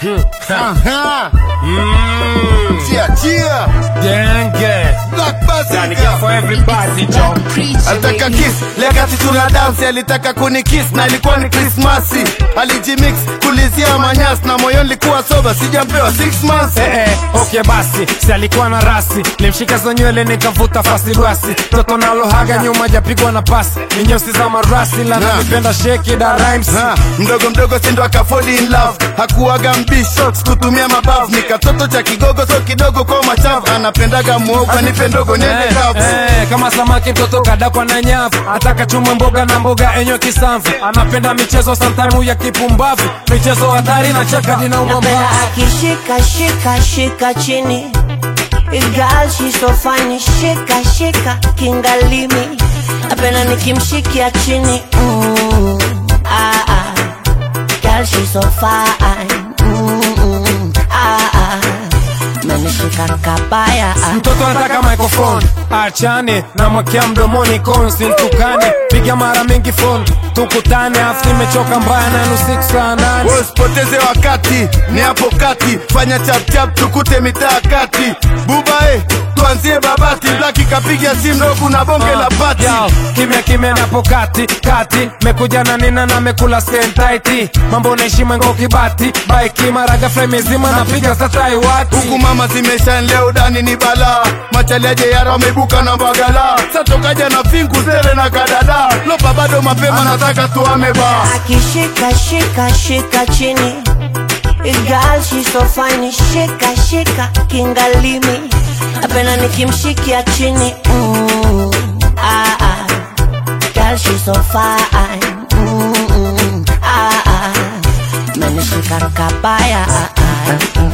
Aha. Chia chia. Genge. Black Yani get for Bazooka. everybody, Joe. Alitaka kiss lekati tuna dansi, alitaka kuni kiss na ilikuwa ni Krismasi. Alijimix kulizia manyasi na moyo likuwa soba, sijampewa six months. Eh, eh, okay basi si alikuwa na rasi limshika za nywele nikavuta fasi rasi toto nalohaga nyuma japigwa na pasi ni nyeusi za marasi la Na. nalipenda sheki da rhymes Ha, mdogo mdogo sindo akafall in love hakuwaga mbisho kutumia mabavu ni katoto cha kigogo so kidogo kwa machavu anapendaga muogo nipe ndogo niende Eh, kavu eh, kama samaki mtoto kadakwa na nyavu ataka chuma mboga na mboga enyo kisamvu anapenda michezo sometime ya kipumbavu michezo hatari na cheka ninauma Napenda mbavu akishika shika shika chini Girl she's so fine shika shika kingalimi Napenda nikimshikia chini mm, ah, ah. Girl she's so fine mm, ah, ah. Menishika kabaya ah. mtoto anataka microphone achane na mwakia mdomoni konsi ntukane piga mara mingi phone tukutane afu nimechoka mbaya na nusu saa nane usipoteze wakati ni hapo kati fanya chapchap tukute mitaa kati bubae tuanzie babati blaki kapiga simu ndo kuna bonge la pati Yo, kimya kimya napo kati kati mekuja na nina na mekula sentaiti mambo naishi mwengo kibati baiki mara ghafla imezima napiga satai wati huku mama zimeshan leo dani ni balaa machaliaje yara wameibuka na mbagala satokaja na fingu zele na kadada lopa bado mapema nataka tuame baa akishika shika shika chini Girl she's so fine shika shika kingalimi Napenda nikimshikia chini mm, ah, ah. Girl she's so fine mm, ah, ah. Menishika kabaya ah, ah.